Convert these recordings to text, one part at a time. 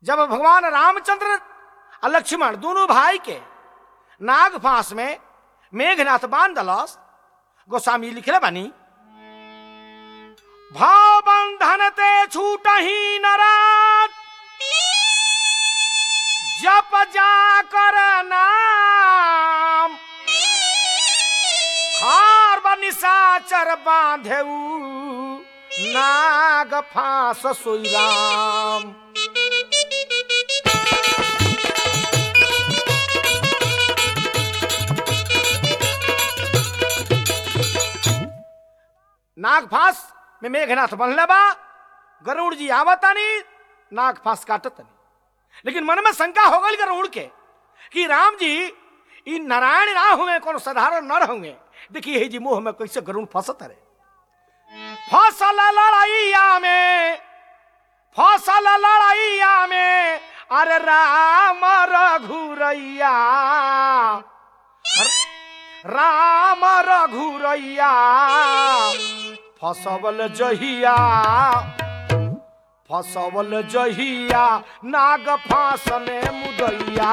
जब भगवान रामचंद्र और लक्ष्मण दोनों भाई के नाग फांस में मेघनाथ बांध दलस गोस्वामी लिखले बानी भाव बंधन ते छूट ही नरात जप जा कर नाम खार निशाचर बांधेऊ नाग फांस सोई राम नाग फांस में मेघनाथ बनले बा गरुड़ जी आवतानी नाग फांस काटतनी लेकिन मन में शंका हो गई गरुड़ के कि राम जी ई नारायण ना हुए कोनो साधारण नर हुए देखिए हे जी मोह में कैसे गरुड़ फंसत रे फसल लड़ाइया में फसल लड़ाइया में अरे राम रघुरैया राम रघुरैया फसवल जहिया फसवल जहिया नाग फांस में मुदैया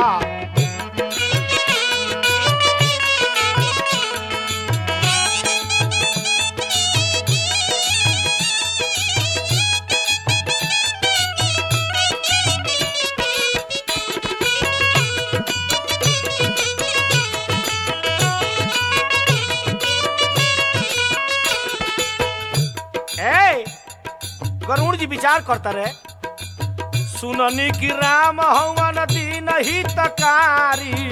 ए गरुड़ जी विचार करता रहे सुननी कि राम हवन दीन ही तकारी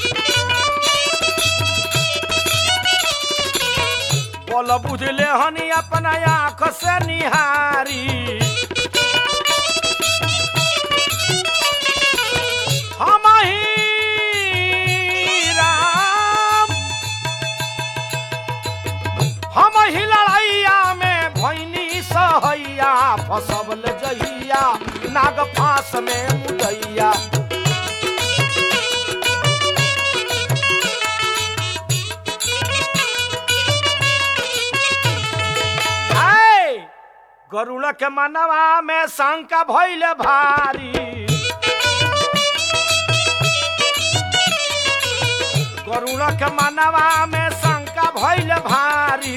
बोल बुझले हनी अपना आंख से निहारी हम ही राम हम ही लड़ाइया में भैनी सहैया फसबल जहिया नाग फांस में मुदैया आय, गरुड़ के मनवा में शंका भइल भारी गरुड़ के मनवा में शंका भइल भारी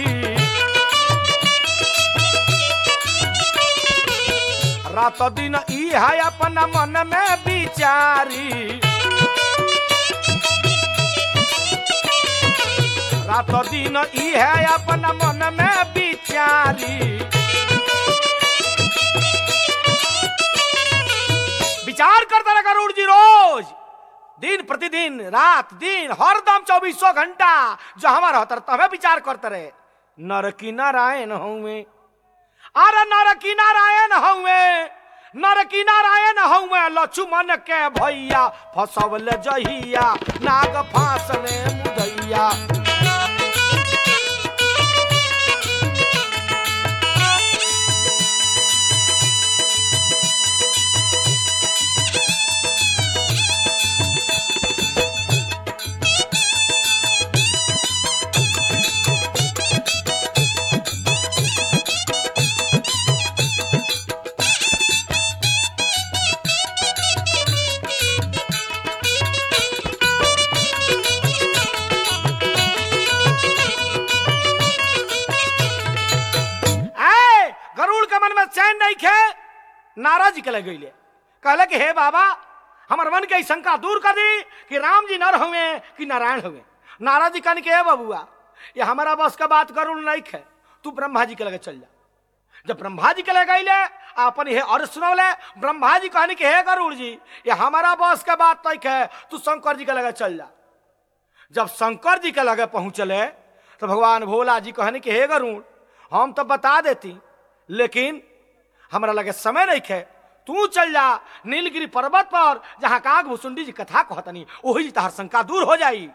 रात दिन ई है अपना मन में विचारी रात दिन ई है अपना मन में विचारी विचार करता रहा गरुड़ जी रोज दिन प्रतिदिन रात दिन हरदम चौबीसों घंटा जो हमारा होता रहे तबे विचार करते रहे नर की नारायण हूँ अरे नर की नारायण हउए नर की नारायण हउए लक्ष्मण के भैया फसवल जहिया नाग फांस में मुदैया ऐ गरुड़ के मन में चैन नहीं खे नाराज के लग गईले कहले कि हे बाबा हमर मन के ई शंका दूर कर दी कि राम जी नर हुए कि नारायण हुए नाराज जी कहने के हे बबुआ ये हमारा बस का बात गरुड़ नहीं खे तू ब्रह्मा जी के लगे चल जा जब ब्रह्मा जी के लगे गईले अपन हे और सुनौले ब्रह्मा जी कहने के हे गरुड़ जी ये हमारा बस का बात नहीं खे तू शंकर जी के लगे चल जा जब शंकर जी के लगे पहुंचले तो भगवान भोला जी कहने कि हे गरुड़ हम तो बता देती लेकिन हमरा लगे समय नहीं खे तू चल जा नीलगिरी पर्वत पर जहां काग भुसुंडी जी कथा कहतनी वही जी तहर शंका दूर हो जाई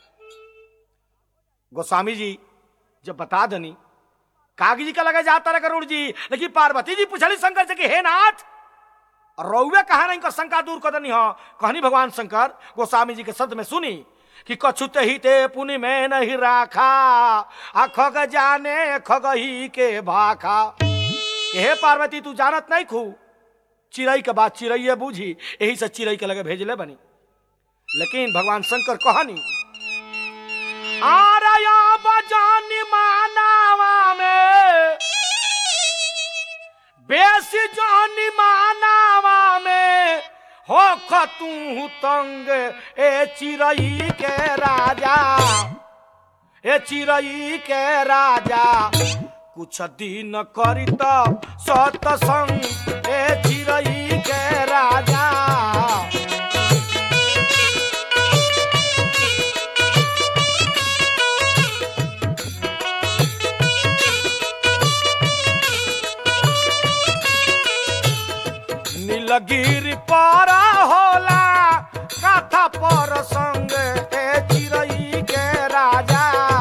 गोस्वामी जी जब बता दनी काग जी का लगे जाता रहे गरुड़ जी लेकिन पार्वती जी पूछली शंकर से कि हे नाथ रौवे कहा नहीं कर शंका दूर कर दनी हो कहनी भगवान शंकर गोस्वामी जी के शब्द में सुनी कि कछुत ही ते पुनि में नहीं राखा आ खग जाने खगही के भाखा कि हे पार्वती तू जानत नहीं खू चिड़ई के बात चिड़ैये बूझी यही से चिड़ई के लगे भेजले बनी लेकिन भगवान शंकर कहनी आरया बजानी मानावा में बेसी जानी मानावा में हो तू तंग ए चिड़ई के राजा ए चिड़ई के राजा कुछ दिन करित सतसंग ए चिड़ई के राजा नीलगिरी पर होला कथा पर संग ए चिड़ई के राजा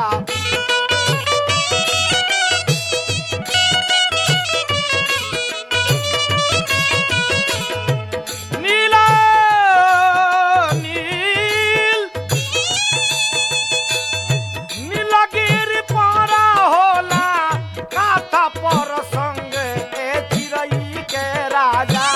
नीला नील नीलगिरी पर होला कथा पर संग ए चिड़ई के राजा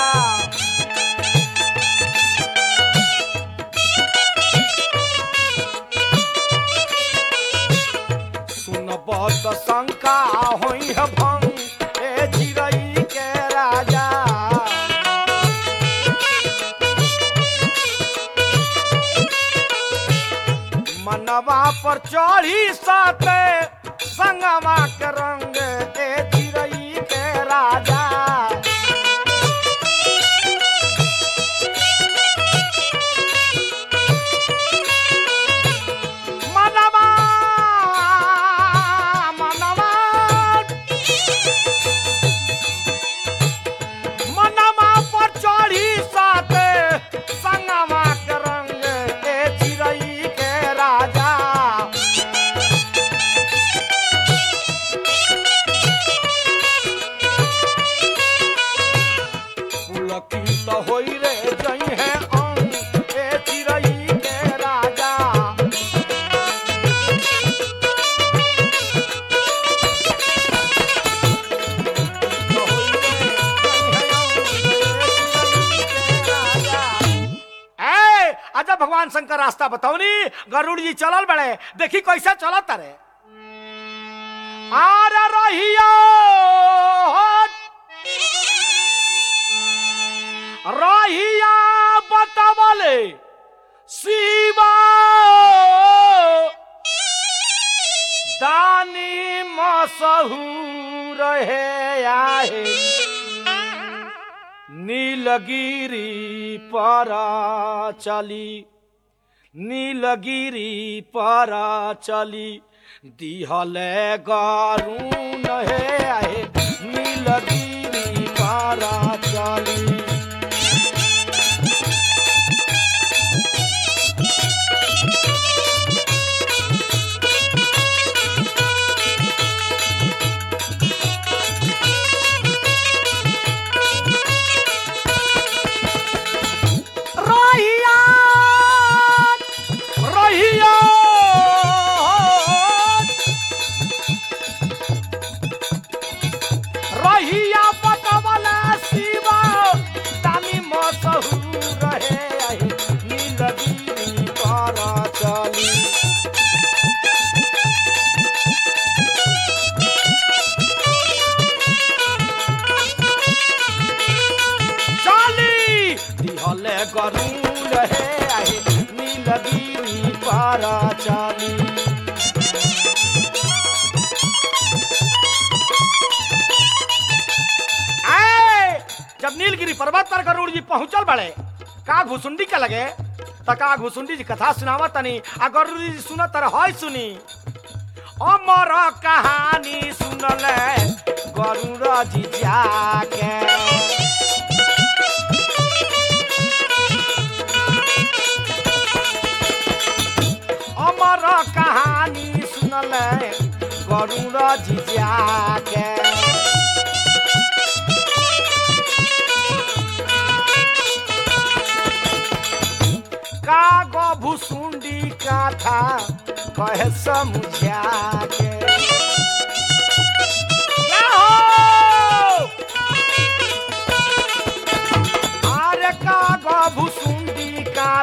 सुनब त शंका होई है भंग ए चिड़ई के राजा मनवा पर चढ़ी साते संगवा के रंग ए चिड़ई के राजा मनवा मनवा मनवा पर चढ़ी साते संगवा के रंग ए चिड़ई के राजा पुलकित होई रे जई है अंग ए चिड़ई के राजा ए, अच्छा भगवान शंकर रास्ता बताओनी गरुड़ जी चलल बड़े देखी कैसे चलत रे आर रहिया रहिया बतावले शिवा दानी मसहूर है आहे नीलगिरी पर चली नीलगिरी पर चली दिहले गरुण हे आहे नीलगिरी पर चली रहिया रहिया रहिया पटवला शिवा तानी मसहू रहे आहे नीलगिरी पर चली चली दिहले गरुड़ रहे आहे नीलगिरी पर चली आए जब नीलगिरी पर्वत पर गरुड़ जी पहुंचल बड़े का घुसुंडी के लगे त का घुसुंडी जी कथा सुनावा तनी आ गरुड़ जी सुनत तर हय सुनी अमर कहानी सुनले गरुड़ जी जाके अमर कहानी सुनले गरुड़ जी जाके कागो भुसुंडी कथा कहे समझा के क्या हो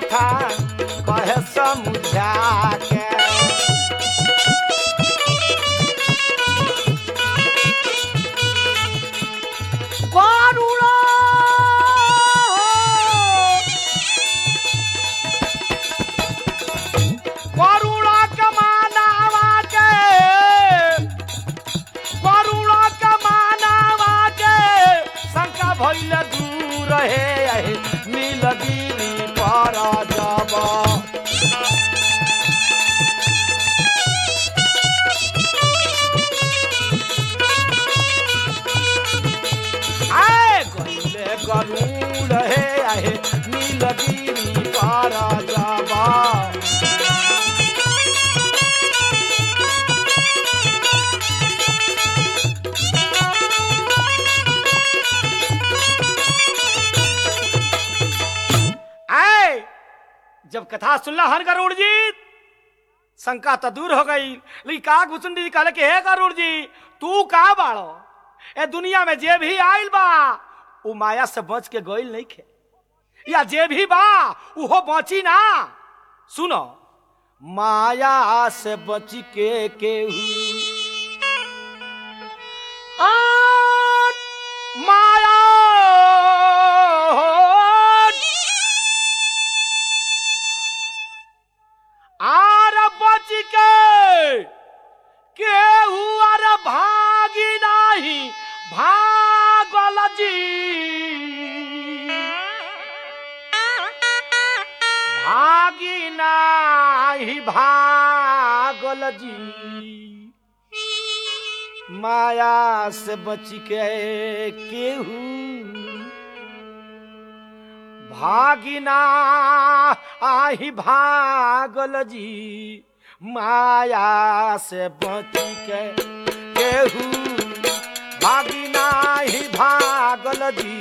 कथा कहे समझा के करुणा करुणा के मानवा के करुणा के मानवा के शंका भइल दूर हे नीलगिरी पर जब आए गइले गरुड़ हे आहे नीलगिरी पर जब आए जब कथा सुनला हन गरुड़ जी शंका तो दूर हो गई लेकिन का घुसुंडी जी कहले कि हे गरुड़ जी तू का बाड़ो ए दुनिया में जे भी आइल बा उ माया से बच के गइल नहीं खे या जे भी बा उहो बची ना सुनो माया से बच के केहू आन माया आर बच के केहू आर भागी नाही भागल जी भागी नाही भागल जी माया से बच के केहू भागिना आही भागल जी माया से बच के केहू भागिना ही भागल जी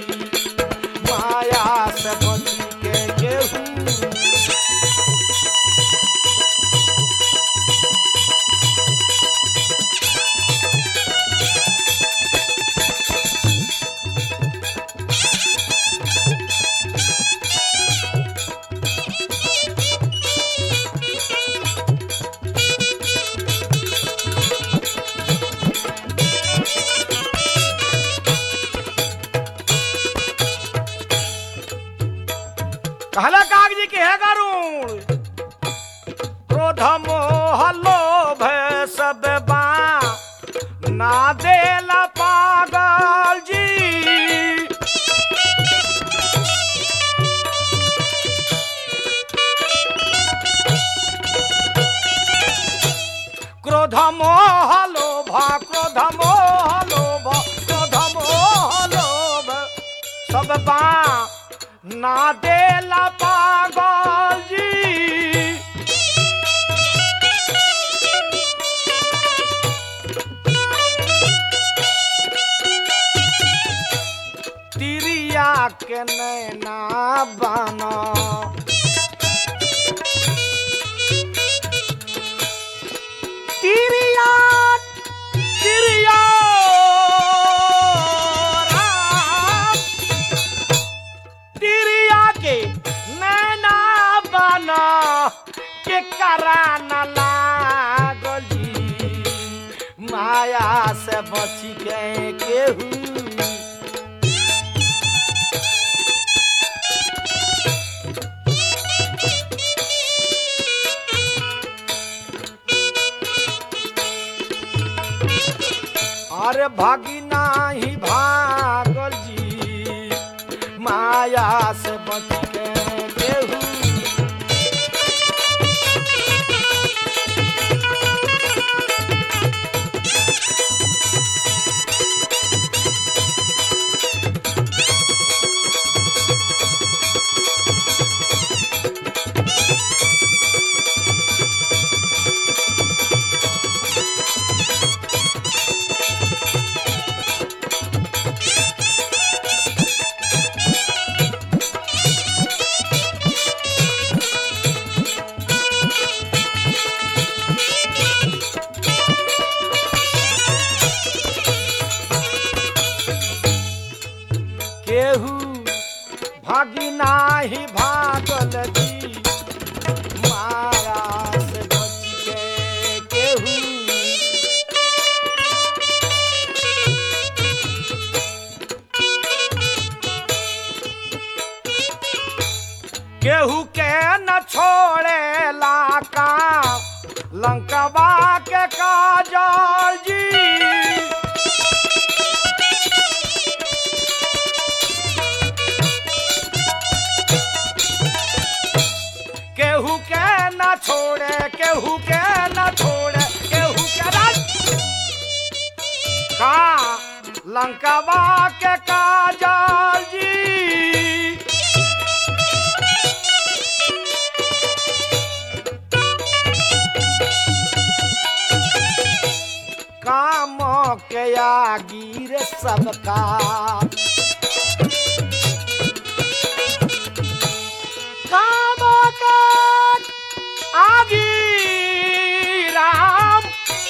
माया से बच के केहू कहला कागजी के है गारून क्रोध मोह लोभ सब बा ना देला पागल जी क्रोध मोह लोभ क्रोध मोह लोभ क्रोध मोह लोभ सब बा ना देला पागल जी तिरिया के नैना बना तिरिया तिरिया राम तिरिया के नैना बना के करा न लागली माया से बच के केहू अरे भागी नाही भागल जी माया से बच के केहू भागी नाही भागल जी माया से बच के केहू केहू के न छोड़े लाका लंकवा के काजल जी केहू के न छोड़े केहू के न छोड़े केहू के न का लंकवा के काजल जी काम के आगी रे सबका काम के आगी राम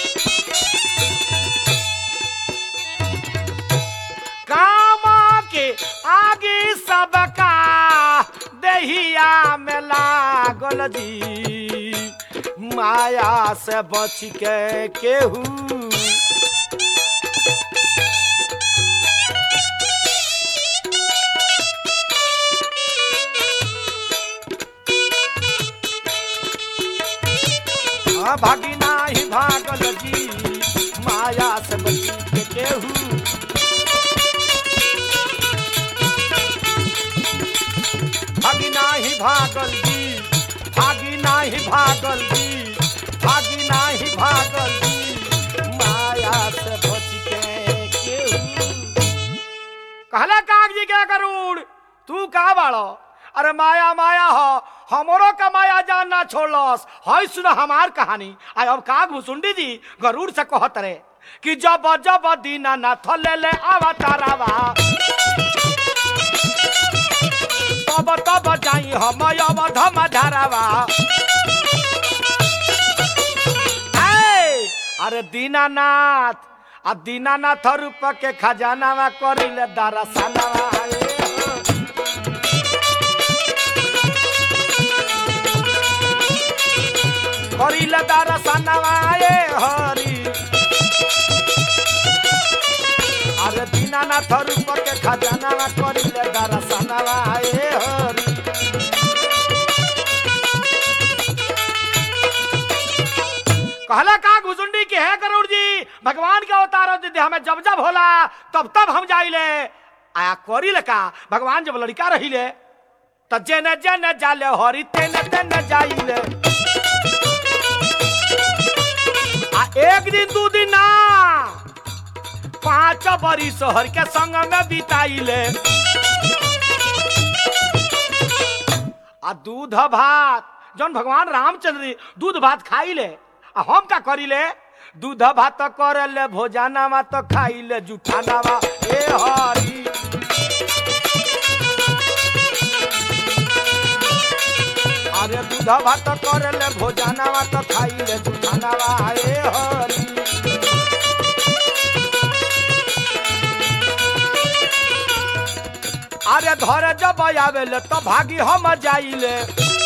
काम के आगे सबका दहिया में लागल जी माया से बच के केहू हाँ, भागी नाही भागल जी माया से बच के केहू भागी नाही भागल जी भागी नाही भागल जी भागी नाही भागल जी माया से बच के केहू कहला कागजी क्या करूड़ तू का बाड़ो अरे माया माया हो हमरो का माया जानना छोड़लस हई सुन हमार कहानी आय अब काग भुसुंडी जी गरुड़ से कहत रे कि जब जब दीना ना थले ले आवा तारावा तब तब जाई हम अवध मधारावा ऐ, अरे दीनानाथ आ दीनानाथ रूप के खजानावा करिले दरसनावा ए हो। करिले दरसनावा ए हरि अरे दीनानाथ रूप के खजानावा करिले दरसनावा ए हरि कहला का घुसुंडी की है करुण जी भगवान के अवतार यदि हमें जब जब होला तब तब हम जाइले आया करी ले का भगवान जब लड़का रहिले त जेने जेने जाले हरि तेने तेने जाइले आ एक दिन दू दिन ना पांच बरी शहर के संग में बिताइले आ दूध भात जौन भगवान रामचंद्र जी दूध भात खाइले आ हम का करिले दूध भात करले भोजनावा तो खाइले जुठानावा ए हरी अरे दूध भात करले भोजनावा तो खाइले जुठानावा ए हरी अरे घर जब आवेले तो भागी हम जाइले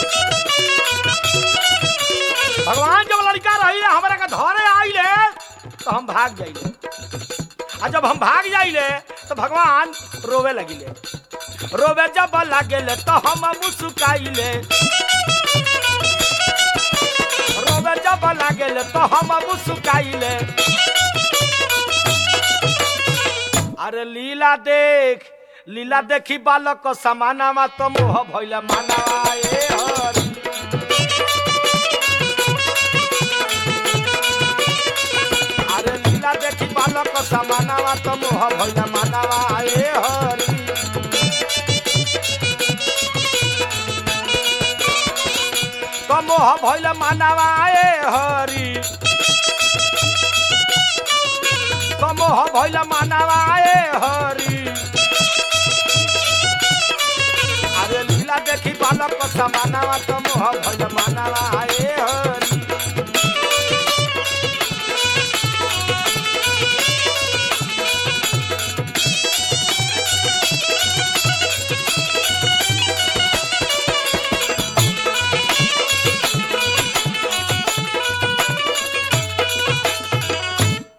भगवान जब लड़का रही हमरा के धरे आइले तो हम भाग जाइले आ जब हम भाग जाइले तो भगवान रोवे लगिले रोवे जब लागेले तो हम मुस्काइले रोवे जब लागेले तो हम मुस्काइले अरे लीला देख लीला देखी बालक को समानावा तो मोह भइले मानावा ए हरि अरे लीला देखी बालक समानावा तो मोह भइला मानावा ए हरि तो मोह भइला मानावा ए हरि तो मोह भइला मानावा ए हरि अरे लीला देखी बालक समानावा तो मोह भइला मानावा ए हरि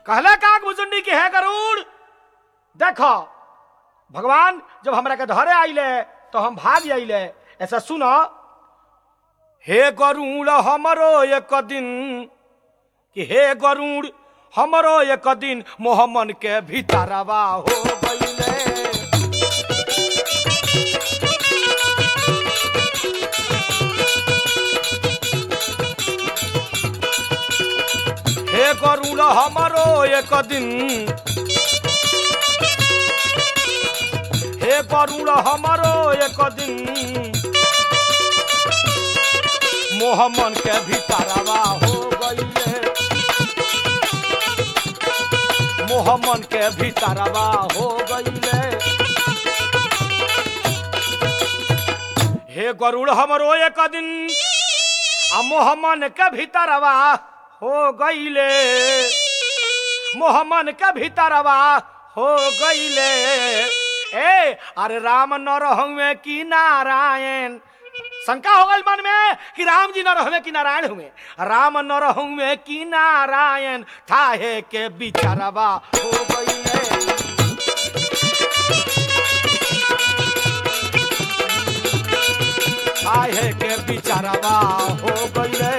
कहले काक भुजुंडी की है गरुड़ देखो भगवान जब हमरा के धरे आइले तो हम भाग आइले ऐसा सुनो हे गरुड़ हमरो एक दिन कि हे गरुड़ हमरो एक दिन मोहम्मन के भीतरवा हो गईले हे गरुड़ हमरो एक दिन हे गरुड़ हमरो एक दिन मोहम्मन के भीतरवा हो गईले मोहम्मन के भीतरवा हो गईले हे गरुड़ हमरो एक दिन आ मोहम्मन के भीतरवा हो गईले मोहम्मन के भीतरवा हो गईले ए अरे राम न रहुए कि नारायण शंका हो गई मन में कि राम जी न रहुए कि नारायण हुए राम न रहुए कि नारायण थाहे के बिचारवा हो गईले थाहे के बिचारवा हो गईले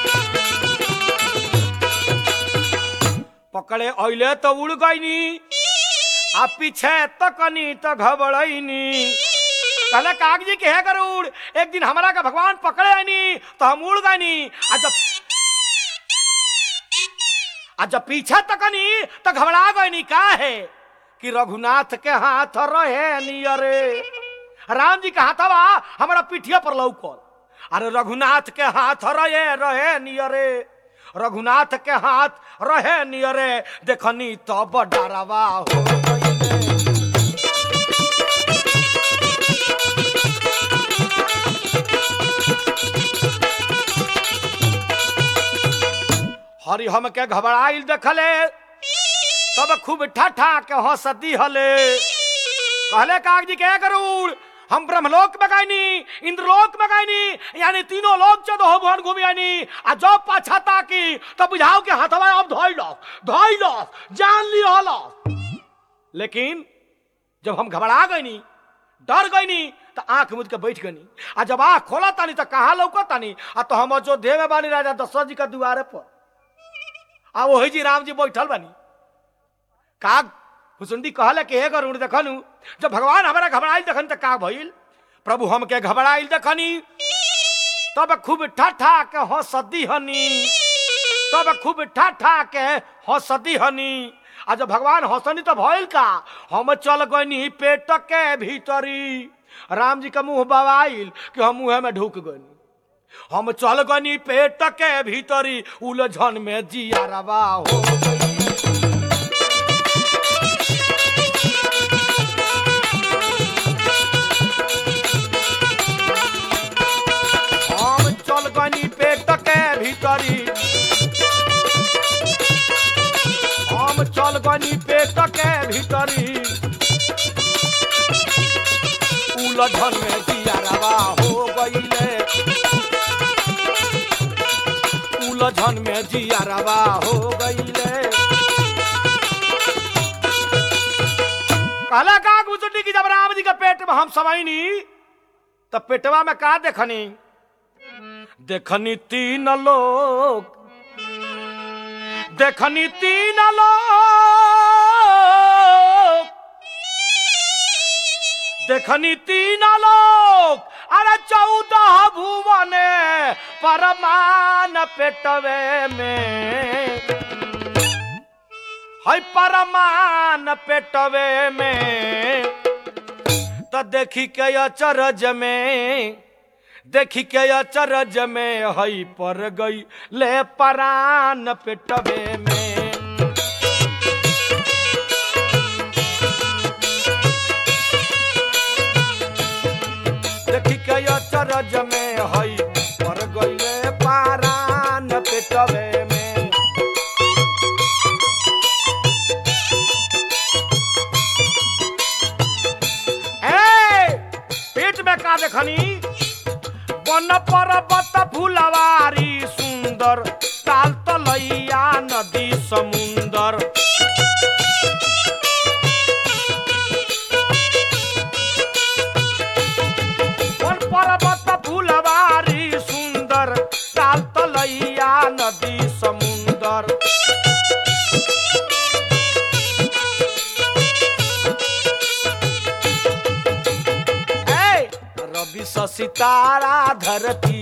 पकड़े अइले तो उड़ गईनी आ पीछे तकनी तो घबड़ैनी कहले कागजी के है गरुड़ एक दिन हमरा का भगवान पकड़े आनी तो हम उड़ गईनी आ जब आ जब पीछे तकनी तो घबरा गईनी का है कि रघुनाथ के हाथ रहे नियरे राम जी के हाथवा हमारा पिठिया पर लौकल अरे रघुनाथ के हाथ रहे रहे नियरे रघुनाथ के हाथ रहे नियरे देखनी तब डरवा हो गईले। हरि हम के घबराइल देखले तब खूब ठाठा के हंसती हले कहले कागजी के गरुड़ हम ब्रह्मलोक में गईनी इंद्रलोक में गईनी यानी तीनों लोक चौदह भुवन घूमी आनी आ जब पाछा ताकी तब बुझाओ के हाथवा अब धोई लो धोई लो जान ली हलो लेकिन जब हम घबरा गईनी डर गईनी तो आंख मुझ के बैठ गईनी आ जब आंख खोला तानी तो कहाँ लौका तानी आ तो हम अयोध्या में बानी राजा दशरथ जी के दुआरे पर आ वही जी राम जी बैठल बानी काग हुसुंडी कहले कि हे गरुड़ देखनु जब भगवान हमारा घबराइल देखन त का भइल प्रभु हमके घबराइल देखनी तब खूब ठाठा के हंसदी हनी तब खूब ठाठा के हंसदी हनी आ जब भगवान हंसनी तो भइल का हम चल गनी पेट के भीतरी राम जी का मुंह बवाइल कि हम मुंह में ढुक गनी हम चल गनी पेट के भीतरी उलझन में जिया रवा हो गई हम चल गनी पेट के भीतरी हम चल गनी पेट के भीतरी उलझन में जियारवा हो गईले उलझन में जियारवा हो गईले कहला का गुजरनी की जब राम जी के पेट में हम समझनी तब पेटवा में का देखनी देखनी तीन लोग देखनी तीन लोग देखनी तीन लोग अरे चौदह भुवन परमान पेटवे में है परमान पेटवे में तो देखी के अचरज में देखी के अचरज में हई पर गई ले परान पेटवे में देखी के अचरज में हई पर गई ले परान पेटवे में ए पेट में का देखनी बन पर्वत फुलवारी सुंदर ताल तलैया नदी समुंदर तारा धरती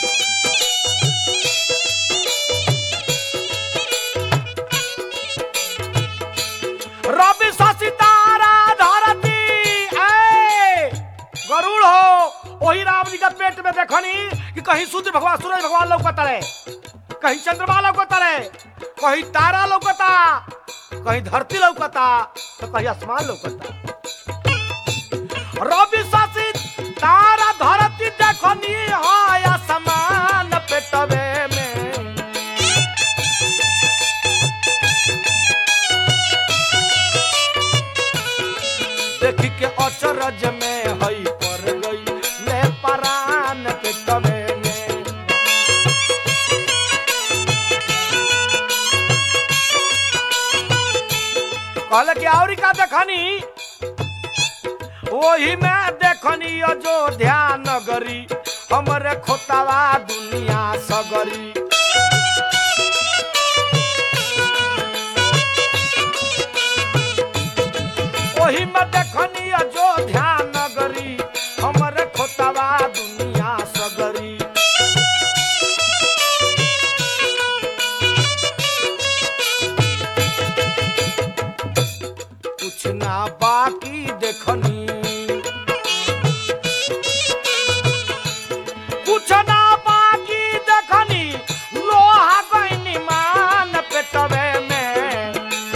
रवि शशि तारा धरती ए गरुड़ हो वही राम जी का पेट में देखनी कि कहीं सूर्य भगवान सूरज भगवान लौकता रहे कहीं चंद्रमा लौकता रहे कहीं तारा लौकता कहीं धरती लौकता तो कहीं आसमान लौकता रवि शशि तारा धरती देखनी हाय आसमान पेटवे में देखी के अचरज में हई पर गई ले परान पेटवे में कहले कि और का देखनी वही में देखनी अयोध्या नगरी हमरे खोतावा दुनिया सगरी वही में देखनी अयोध्या नगरी हमरे खोतावा दुनिया सगरी कुछ ना बाकी देखनी कुछ ना बाकी देखनी लोहा गईनी मान पेटवे में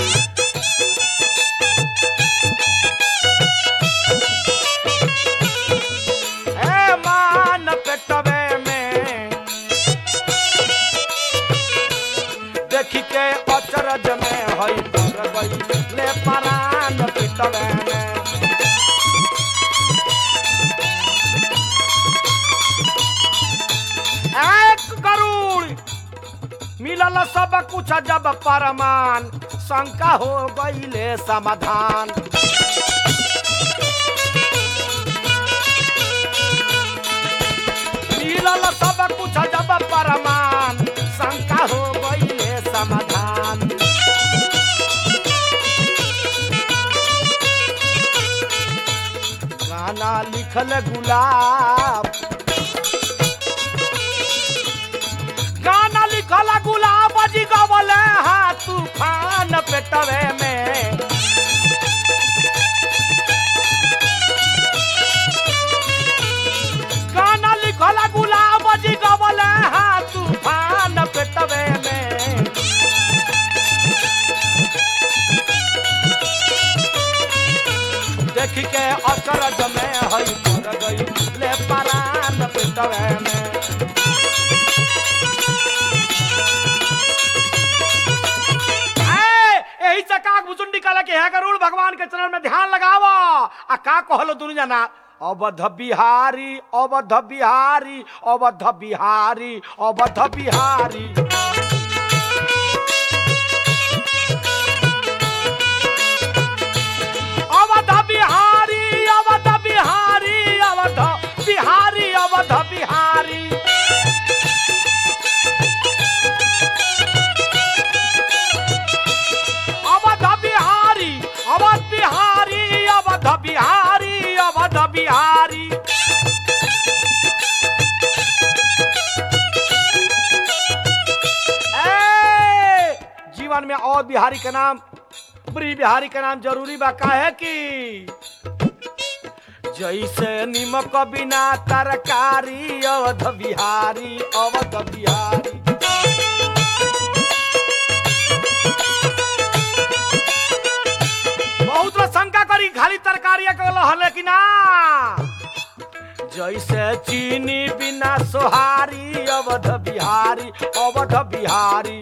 ए मान पेटवे में देखी के अचरज में हई पर गई ले परान पेटवे में एक गरुड़ मिलल सब कुछ जब परमान शंका हो गईले समाधान मिलल सब कुछ जब परमान शंका हो गईले समाधान गाना लिखल गुलाब गाना लिखल गुलाब जी गवले हाँ तूफान पेटवे में गाना लिखल गुलाब जी गवले हाँ तूफान पेटवे में देख के अचरज में हई पर गई ले परान पेटवे में ए, यही से काक भुसुंडी कहला कि हे गरुड़ भगवान के चरण में ध्यान लगावा आ का कहलो दुनु जना अवध बिहारी अवध बिहारी अवध बिहारी अवध बिहारी अवध बिहारी अवध बिहारी अवध बिहारी अवध बिहारी अवध बिहारी अवध बिहारी अवध बिहारी अवध बिहारी ए, जीवन में और बिहारी का नाम प्री बिहारी का नाम जरूरी बा काहे कि जैसे निमक बिना तरकारी अवध बिहारी अवध बिहारी बहुत लोग शंका करी खाली तरकारी हले कि ना जैसे चीनी बिना सोहारी अवध बिहारी अवध बिहारी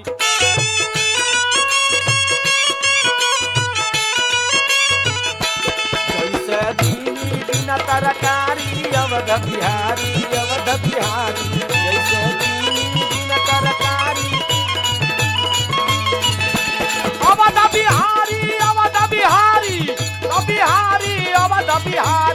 जैसे चीनी बिना तरकारी अवध बिहारी अवध बिहारी जैसे चीनी बिना तरकारी अवध बिहारी अवध बिहारी बिहारी अवध बिहारी